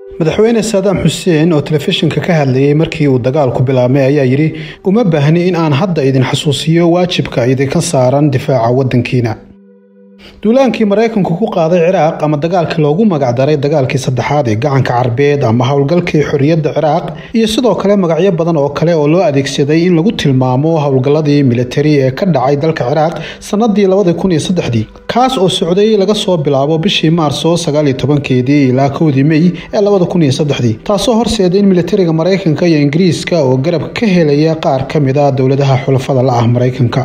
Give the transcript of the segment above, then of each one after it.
madaxweyne saadaam xuseen oo telefishinka ka hadlayay markii uu dagaalku bilaabmay ayaa yidhi uma baahni in aan hadda idin xasuusiyo waajibka idinka saaran difaaca waddankiina duulaankii maraykanku ku qaaday ciraaq ama dagaalkii loogu magacdaray dagaalkii saddexaad ee gacanka carbeed ama howlgalkii xorriyadda ciraaq iyo sidoo kale magacyo badan oo kale oo loo adeegsaday in lagu tilmaamo howlgalladii militari ee ka dhacay dalka ciraaq sannadii labadii kun iyo saddexdii kaas oo socday laga soo bilaabo bishii maarso sagaaliyo tobankeedii ilaa kowdii mey ee labada kun iyo saddexdii taasoo horseeday in militariga maraykanka iyo ingiriiska oo garab ka helaya qaar ka mid a dowladaha xulafada la ah maraykanka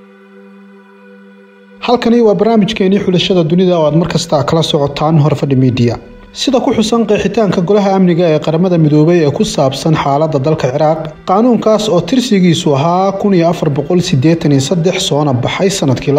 halkani waa barnaamijkeenii xulashada dunida oo aad mar kasta kala socotaan horfadhi miidiya sida ku xusan qeexitaanka golaha amniga ee qaramada midoobay ee ku saabsan xaaladda dalka ciraaq qaanuunkaas oo tirsigiisu ahaa soona baxay sanadkii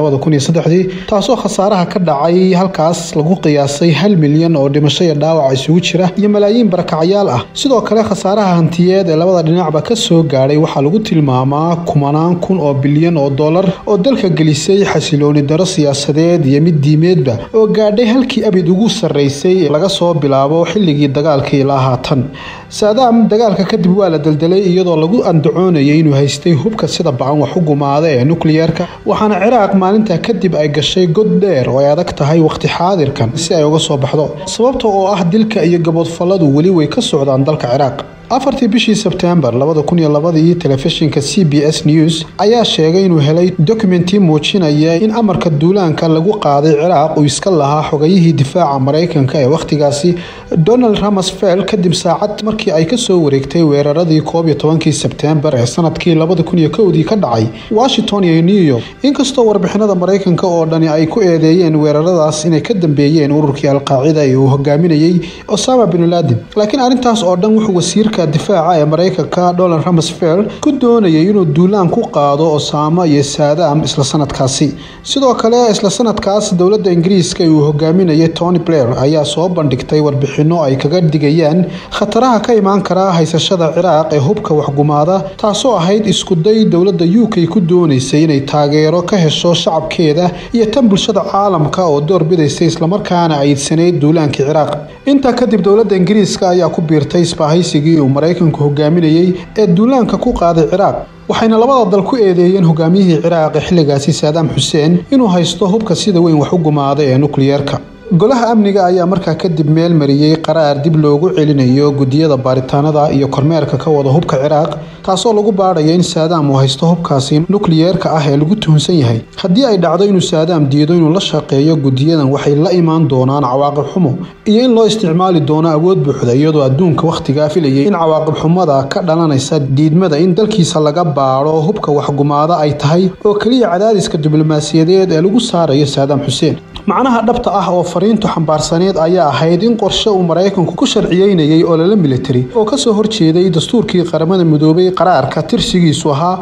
taasoo khasaaraha ka dhacay halkaas lagu qiyaasay hal milyan oo dhimasho iyo dhaawac isugu jira iyo malaayiin barakacyaal ah sidoo kale khasaaraha hantiyeed ee labada dhinacba ka soo gaadhay waxaa lagu tilmaamaa kumanaan kun oo bilyan oo dollar oo dalka gelisay xasilooni daro siyaasadeed iyo mid diimeedba oo gaadhay halkii abid ugu sarraysay laga soo bilaabo xilligii dagaalka ilaa haatan saadaam dagaalka kadib waa la deldelay iyadoo lagu andacoonayay inuu haystay hubka sida ba-an wax u gumaada ee nukliyeerka waxaana ciraaq maalintaa kadib ay gashay god dheer oo ay adag tahay wakhti xaadirkan si ay uga soo baxdo sababta oo ah dilka iyo gaboodfalladu weli way ka socdaan dalka ciraaq afartii bishii sebtembar labadakuniyolabadii telefishinka c b s news ayaa sheegay inuu helay dokumenti muujinaya in amarka duulaanka lagu qaaday ciraaq uu iska lahaa xogayihii difaaca maraykanka ee wakhtigaasi donald ramsfeld kadib saacad markii ay kasoo wareegtay weeraradii koob iyo tobankii sebtembar ee sanadkii labada kun iyo kowdii ka dhacay washington iyo new york inkastoo warbixinada maraykanka oo dhani ay ku eedeeyeen weeraradaas inay ka dambeeyeen ururkii alqaacida ee uu hogaaminayey osama bin laden laakiin arrintaas oo dhan wuxuu wasiirka difaaca ee maraykanka donald ramsfeld ku doonayay inuu duulaan ku qaado osaama iyo saadaam isla sanadkaasi sidoo kale isla sanadkaas dowladda ingiriiska uu hogaaminayay tony blair ayaa soo bandhigtay warbixino ay kaga digayaan khataraha ka imaan kara haysashada ciraaq ee hubka waxgumaada taasoo ahayd iskuday dowladda u k ku doonaysay inay taageero ka hesho shacabkeeda iyo tan bulshada caalamka oo door bidaysay islamarkaana ayidsanayd duulaankii ciraaq intaa kadib dowladda ingiriiska ayaa ku biirtay isbahaysigii uu maraykanku hogaaminayey ee duulaanka ku qaaday ciraaq waxayna labada dal ku eedeeyeen hogaamiyihii ciraaq ee xilligaasi saadaam xuseen inuu haysto hubka sida weyn wax u gumaaday ee nukliyeerka golaha amniga ayaa markaa kadib meel mariyey qaraar dib loogu celinayo gudiyada baaritaanada iyo kormeerka ka wada hubka ciraaq taasoo lagu baadhaya in saadaam uu haysto hubkaasi nukliyeerka ah ee lagu tuhunsan yahay haddii ay dhacdo inuu saadaam diido inuu la shaqeeyo gudiyadan waxay la imaan doonaan cawaaqib xumo iyo in loo isticmaali doono awood buuxda iyadoo adduunka wakhtigaa filayay in cawaaqib xumada ka dhalanaysa diidmada in dalkiisa laga baadho hubka waxgumaada ay tahay oo keliya cadaadiska diblomaasiyadeed ee lagu saarayo saadaam xuseen macnaha dhabta ah oo fariintu xambaarsaneed ayaa ahayd in qorshe uu maraykanku ku sharciyeynayay olole militari oo kasoo horjeeday dastuurkii qaramada midoobay qaraarka tirsigiisu ahaa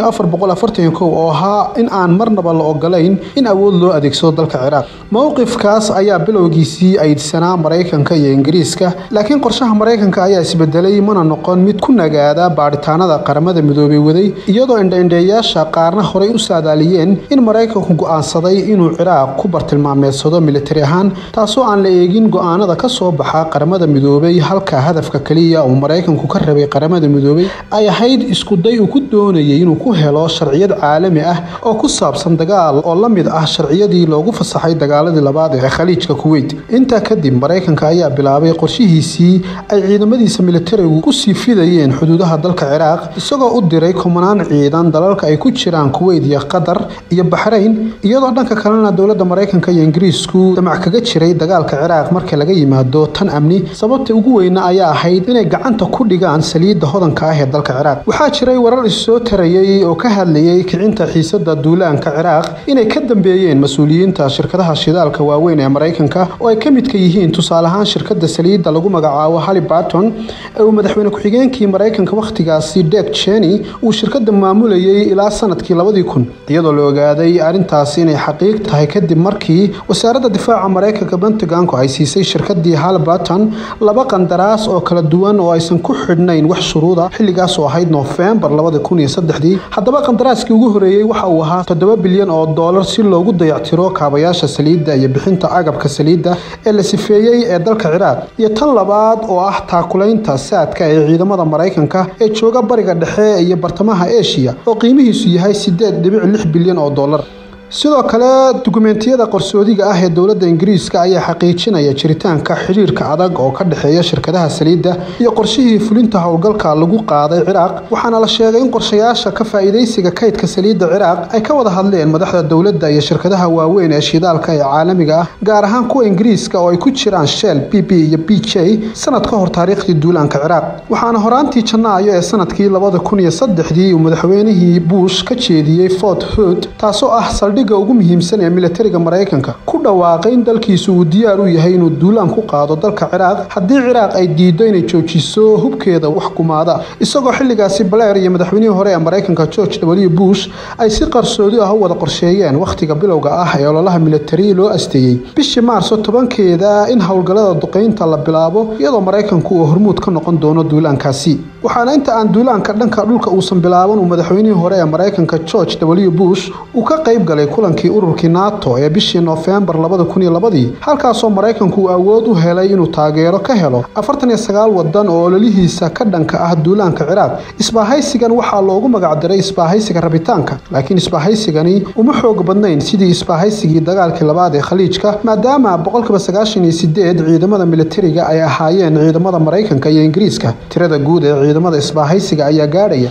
oo ahaa in aan marnaba la ogolayn in awood loo adeegsado dalka ciraaq mowqifkaas ayaa bilowgiisii aydsanaa maraykanka iyo ingiriiska laakiin qorshaha maraykanka ayaa isbedelay mana noqon mid ku nagaada baadhitaanada qaramada midoobay waday iyadoo indhaindheeyaasha qaarna horey u saadaaliyeen in maraykanku go'aansaday inuu ciraaq ku bartilmaa meedsado militari ahaan taasoo aan la eegin go-aanada ka soo baxa qaramada midoobay halka hadafka keliya uu maraykanku ka rabay qaramada midoobay ay ahayd iskuday uu ku doonayay inuu ku helo sharciyad caalami ah oo ku saabsan dagaal oo la mid ah sharciyadii loogu fasaxay dagaaladii labaad ee khaliijka kuweyt intaa kadib maraykanka ayaa bilaabay qorshihiisii ay ciidamadiisa militarigu ku sii fidayeen xuduudaha dalka ciraaq isagoo u diray kumanaan ciidan dalalka ay ku jiraan kuweyt iyo qatar iyo baxrayn iyadoo dhanka kalena dowladda maraykanka iyo ingiriisku damac kaga jiray dagaalka ciraaq marka laga yimaado tan amni sababta ugu weyna ayaa ahayd inay gacanta ku dhigaan saliidda hodanka ah ee dalka ciraaq waxaa jiray warar issoo tarayay oo ka hadlayay kicinta xiisada duulaanka ciraaq inay ka dambeeyeen mas-uuliyiinta shirkadaha shidaalka waaweyn ee maraykanka oo ay ka midka yihiin tusaale ahaan shirkada saliidda lagu magacaabo halibarton ee uu madaxweyne ku-xigeenkii maraykanka wakhtigaasi deg jeni uu shirkada maamulayay ilaa sanadkii labadii kun iyadoo la ogaaday arrintaasi inay xaqiiq tahay kadib markii wasaaradda difaaca maraykanka pentagonku ay siisay shirkadii halbarton laba qandaraas oo kala duwan oo aysan ku xidhnayn wax shuruuda xilligaas oo ahayd noofembar haddaba qandaraaskii ugu horeeyey waxa uu ahaa toddoba bilyan oo doolar si loogu dayactiro kaabayaasha saliidda iyo bixinta agabka saliidda ee la sifeeyey ee dalka ciraaq iyo tan labaad oo ah taakulaynta saadka ee ciidamada maraykanka ee jooga bariga dhexe iyo bartamaha eshiya oo qiimihiisu yahay sideed dhibic lix bilyan oo doolar sidoo kale dukumeentiyada qarsoodiga ah ee dowladda ingiriiska ayaa xaqiijinaya jiritaanka xidhiirka adag oo ka dhexeeya shirkadaha saliidda iyo qorshihii fulinta howlgalka lagu qaaday ciraaq waxaana la sheegay in qorshayaasha ka faa'iidaysiga kaydka saliidda ciraaq ay ka wada hadleen madaxda dowladda iyo shirkadaha waaweyn ee shidaalka ee caalamiga ah gaar ahaan kuwa ingiriiska oo ay ku jiraan shell b b iyo b j sanad ka hor taariikhdii duulaanka ciraaq waxaana horaantii janaayo ee sanadkii labada kun iyo saddexdii uu madaxweynihii bush ka jeediyey fort hood taasoo ah ugu muhiimsan ee militariga maraykanka ku dhawaaqay in dalkiisu uu diyaar u yahay inuu duulaan ku qaado dalka ciraaq haddii ciraaq ay diido inay joojiso hubkeeda wax kumaada isagoo xilligaasi baleer iyo madaxweynihii hore ee maraykanka george w bush ay si qarsoodi ah u wada qorsheeyeen wakhtiga bilowga ah ee ololaha militari loo asteeyey bishii maarso tobankeeda in howlgallada duqaynta la bilaabo iyadoo maraykanku uu hormuud ka noqon doono duulaankaasi waxaana inta aan duulaanka dhanka dhulka uusan bilaaban uu madaxweynihii hore ee maraykanka george w bush uu ka qayb galay kulankii ururkii nato ee bishii noofembar halkaasoo maraykanku uu awood u helay inuu taageero ka helo wadan oo ololihiisa ka dhanka ah duulaanka ciraaq isbaahaysigan waxaa loogu magacdiray isbaahaysiga rabitaanka laakiin isbaahaysigani uma xoog badnayn sidii isbaahaysigii dagaalkii labaad ee khaliijka maadaama ciidamada militariga ay ahaayeen ciidamada maraykanka iyo ingiriiska tirada guud ee ciidamada isbaahaysiga ayaa gaadhaya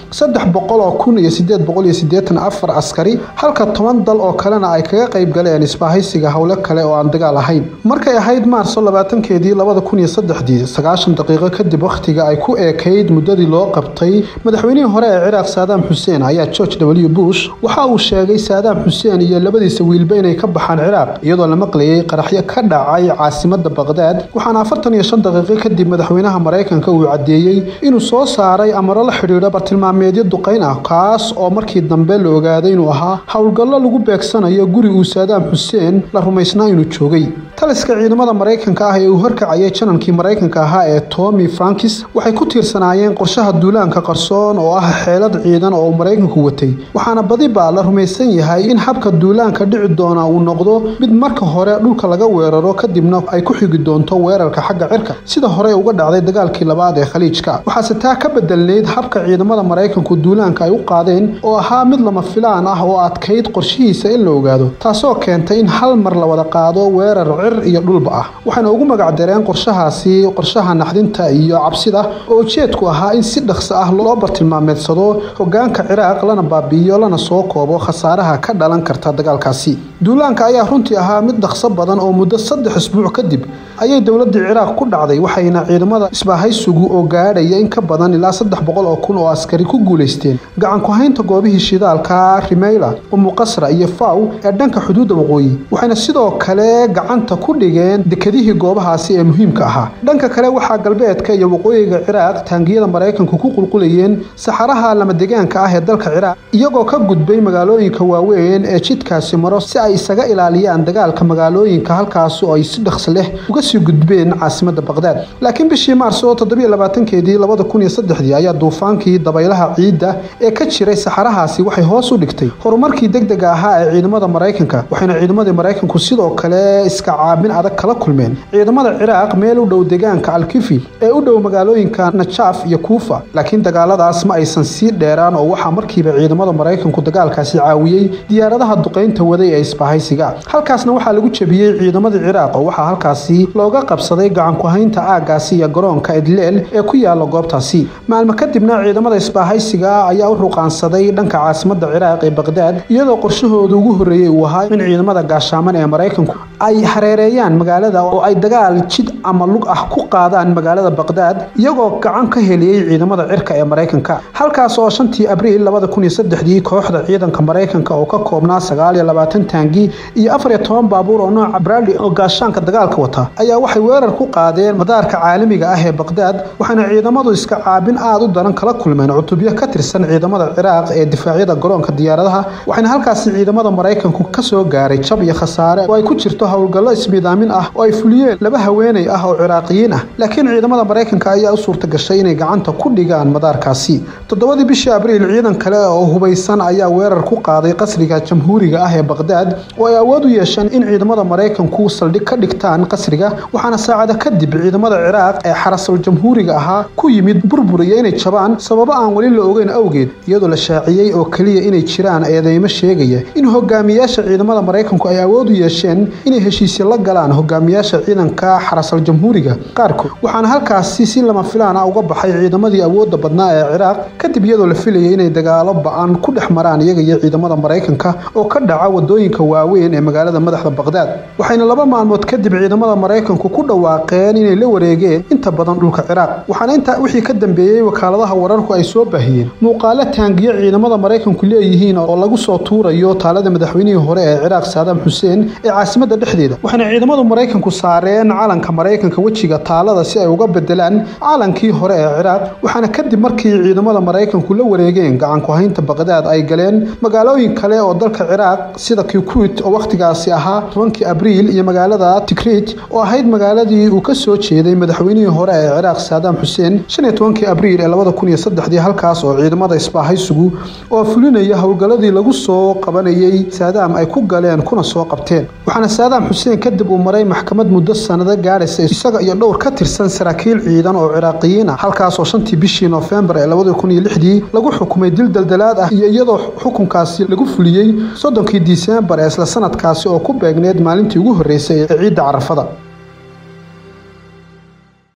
askari halka toban dal oo kalena ay kaga qayb galeen isbaahaysiga howle kale oo aan dagaal ahayn markay ahayd maarso labaatankeedii labada kun iyo saddexdii sagaashan daqiiqo kadib wakhtiga ay ku eekayd muddadii loo qabtay madaxweynihii hore ee ciraaq saadaam xuseen ayaa george w bush waxa uu sheegay saadaam xuseen iyo labadiisa wiilba inay ka baxaan ciraaq iyadoo la maqlayay qaraxyo ka dhacay caasimada baqdaad waxaana afartan iyo shan daqiiqo kadib madaxweynaha maraykanka uu caddeeyey inuu soo saaray amaro la xidhiidho bartilmaameedyo duqayn ah kaas oo markii dambe la ogaaday inuu ahaa howlgallo lagu beegsanayo guri uu saadaam xuseen la rumaysnaa inuu joogay taliska ciidamada maraykanka ah ee uu horkacayay janankii maraykanka ahaa ee tomi frankis waxay ku tiirsanaayeen qorshaha duulaanka qarsoon oo ah xeelad ciidan oo uu maraykanku watay waxaana badiba la rumaysan yahay in habka duulaanka dhici doona uu noqdo mid marka hore dhulka laga weeraro kadibna ay ku xigi doonto weerarka xagga cirka sida hore uga dhacday dagaalkii labaad ee khaliijka waxaase taa ka bedelnayd habka ciidamada maraykanku duulaanka ay u qaadeen oo ahaa mid lama filaan ah oo adkayd qorshihiisa in la ogaado taasoo keentay in hal mar la wada qaado weerar cir iyo dhulba ah waxayna ugu magacdareen qorshahaasi qorshaha naxdinta iyo cabsida oo ujeedku ahaa in si dhaqso ah loo bartilmaameedsado hogaanka ciraaq lana baabi'iyo lana soo koobo khasaaraha ka dhalan karta dagaalkaasi duulaanka ayaa runtii ahaa mid dhaqso badan oo muddo saddex isbuuc kadib ayay dowladii ciraaq ku dhacday waxayna ciidamada isbaahaysugu oo gaadhaya in ka badan ilaa saddex boqol oo kun oo askari ku guulaysteen gacan ku-haynta goobihii shidaalka rimeyla umuqasra iyo faw ee dhanka xuduudda waqooyi waxayna sidoo kale gacanta ku dhigeen dekedihii goobahaasi ee muhiimka ahaa dhanka kale waxaa galbeedka iyo waqooyiga ciraaq taangiyada maraykanku ku qulqulayeen saxaraha lamadegaanka ah ee dalka ciraaq iyagoo ka gudbay magaalooyinka waaweyn ee jidkaasi maro si ay isaga ilaaliyaan dagaalka magaalooyinka halkaasi oo ay si dhaqsi leh uga sii gudbeen caasimada baqdaad laakiin bishii maarso keedii ayaa duufaankii dabaylaha ciidda ee ka jiray saxarahaasi waxay hoos u dhigtay horumarkii degdega ahaa ee ciidamada maraykanka waxayna ciidamadii maraykanku sidoo kale iska caabin adag kala kulmeen ciidamada ciraaq meel u dhow deegaanka alkifi ee u dhow magaalooyinka najaaf iyo kuufa laakiin dagaaladaas ma aysan sii dheeraan oo waxaa markiiba ciidamada maraykanku dagaalkaasi caawiyey diyaaradaha duqaynta waday ee isbahaysiga halkaasna waxaa lagu jebiyey ciidamadii ciraaq oo waxaa halkaasi looga qabsaday gacanku-haynta aagaasi iyo garoonka edleel ee ku yaala goobtaasi maalmo kadibna ciidamada isbaahaysiga ayaa u ruqaansaday dhanka caasimada ciraaq ee baqdaad iyadoo qorshahooda ugu horreeyey uu ahaa in ciidamada gaashaaman ee maraykanku ay hareereeyaan magaalada oo ay dagaal jid ama lug ah ku qaadaan magaalada baqdaad iyagoo gacan ka heliyey ciidamada cirka ee maraykanka halkaas oo shantii abriil kooxda ciidanka maraykanka oo ka koobnaa taangi iyo afar iyo toban baabuur oo nooca brali oo gaashaanka dagaalka wata ayaa ayaa waxay weerar ku qaadeen madaarka caalamiga ah ee baqdaad waxaana ciidamadu iska caabin aad u daran kala kulmeen cutubyo ka tirsan ciidamada ciraaq ee difaacyada garoonka diyaaradaha waxaana halkaasi ciidamada maraykanku ka soo gaaray jab iyo khasaare oo ay ku jirto howlgallo ismiidaamin ah oo ay fuliyeen laba haweeney ah oo ciraaqiyiin ah laakiin ciidamada maraykanka ayaa u suurta gashay inay gacanta ku dhigaan madaarkaasi toddobadii bishii abriil ciidan kale oo hubaysan ayaa weerar ku qaaday qasriga jamhuuriga ah ee baqdaad oo ay awood u yeesheen in ciidamada maraykanku saldhig ka dhigtaan qasriga waxaana saacada kadib ciidamada ciraaq ee xarasul jamhuuriga ahaa ku yimid burbur iyo inay jabaan sababo aan weli la ogeyn awgeed iyadoo la shaaciyey oo keliya inay jiraan eedeymo sheegaya in hogaamiyaasha ciidamada maraykanku ay awood u yeesheen inay heshiisyo la galaan hogaamiyaasha ciidanka xarasal jamhuuriga qaarkood waxaana halkaasi si lama filaan ah uga baxay ciidamadii awoodda badnaa ee ciraaq kadib iyadoo la filayay inay dagaalo ba-an ku dhex maraan iyaga iyo ciidamada maraykanka oo ka dhaca wadooyinka waaweyn ee magaalada madaxda baqdaad waxayna laba maalmood kadib ciidamada maraykanku ku dhawaaqeen inay la wareegeen inta badan dhulka ciraaq waxaana intaa wixii ka dambeeyey wakaaladaha wararku ay soo baahiyeen muuqaalo taangiyo ciidamada maraykanku leeyihiin oo lagu soo tuurayo taalada madaxweynihii hore ee ciraaq saadaam xuseen ee caasimada dhexdeeda waxaana ciidamadu maraykanku saareen calanka maraykanka wejiga taalada si ay uga bedelaan calankii hore ee ciraaq waxaana kadib markii ciidamada maraykanku la wareegeen gacanku haynta baqdaad ay galeen magaalooyin kale oo dalka ciraaq sida kikuit oo wakhtigaasi ahaa tobankii abriil iyo magaalada tikrit oo ahayd magaaladii uu ka soo jeeday madaxweynihii hore ee ciraaq saadaam xuseen shan iyo tobankii abriil ee labada kun iyo saddexdii halkaas oo ciidamada isbaahaysugu oo fulinaya howlgalladii lagu soo qabanayay saadaam ay ku galeen kuna soo qabteen waxaana saadaam xuseen kadib uu maray maxkamad muddo sanado gaadhaysa isaga iyo dhowr ka tirsan saraakiil ciidan oo ciraaqiyiin ah halkaasoo shantii bishii noofembar ee labada kun iyo lixdii lagu xukumay dil daldalaad ah iyo iyadoo xukunkaasi lagu fuliyey soddonkii disembar ee isla sanadkaasi oo ku beegneed maalintii ugu horreysay ee ciidda carafada